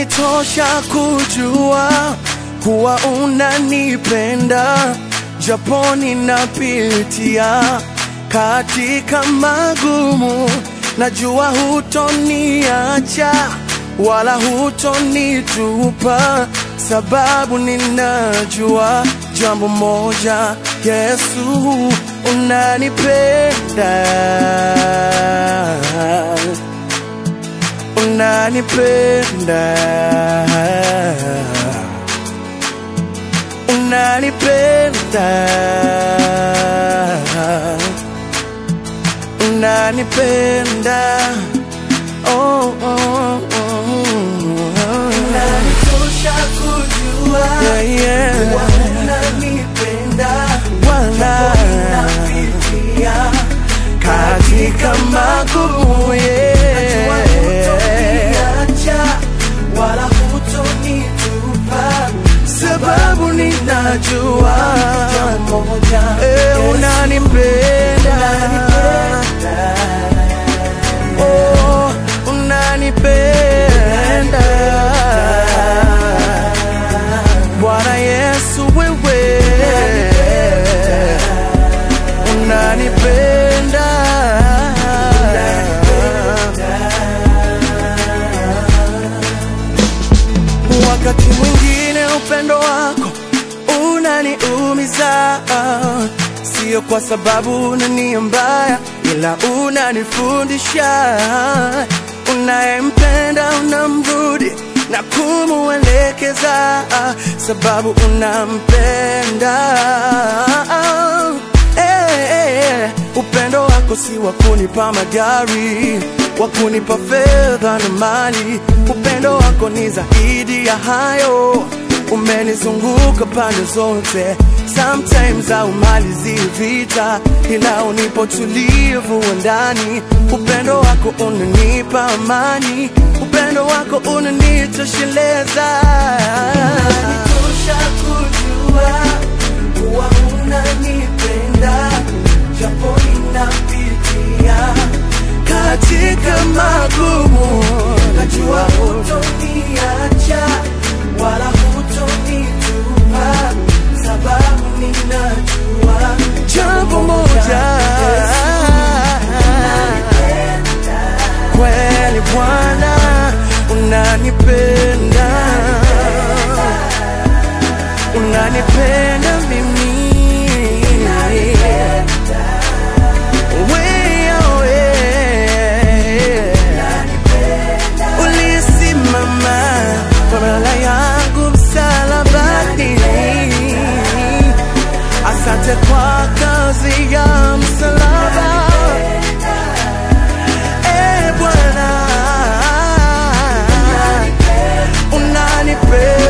Inanitosha kujua kuwa unanipenda, japo ninapitia katika magumu, najua hutoniacha wala hutonitupa, sababu ninajua jambo moja, Yesu unanipenda unanipenda unanipenda unanipenda oh, oh, oh, oh. Inanitosha kujua Yeah, yeah. kuwa unanipenda, Wala. napitia katika magumu Najua yeah. hutoniacha wala hutonitupa, sababu ninajua jambo moja, eh, Yesu, unanipenda oh, unanipenda Bwana Yesu wewe unanipenda wakati mwingine upendo wako unaniumiza sio kwa sababu una nia mbaya ila unanifundisha unayempenda unamrudi na kumuelekeza sababu unampenda Eh, eh, upendo wako si wa kunipa magari wa kunipa fedha na mali upendo wako ni zaidi ya hayo umenizunguka pande zote sometimes haumalizi vita ila unipo tulivu wa ndani upendo wako unanipa amani upendo wako unanitosheleza Inanitosha kujua kuwa unanipenda, japo ninapitia katika magumu najua hutoniacha wala hutonitupa, sababu ninajua jambo moja kweli Bwana unanipenda unanipenda mimi Wewe, ulisimama kwa badala yangu msalabani asante kwa kazi ya msalaba Eh, Bwana unanipenda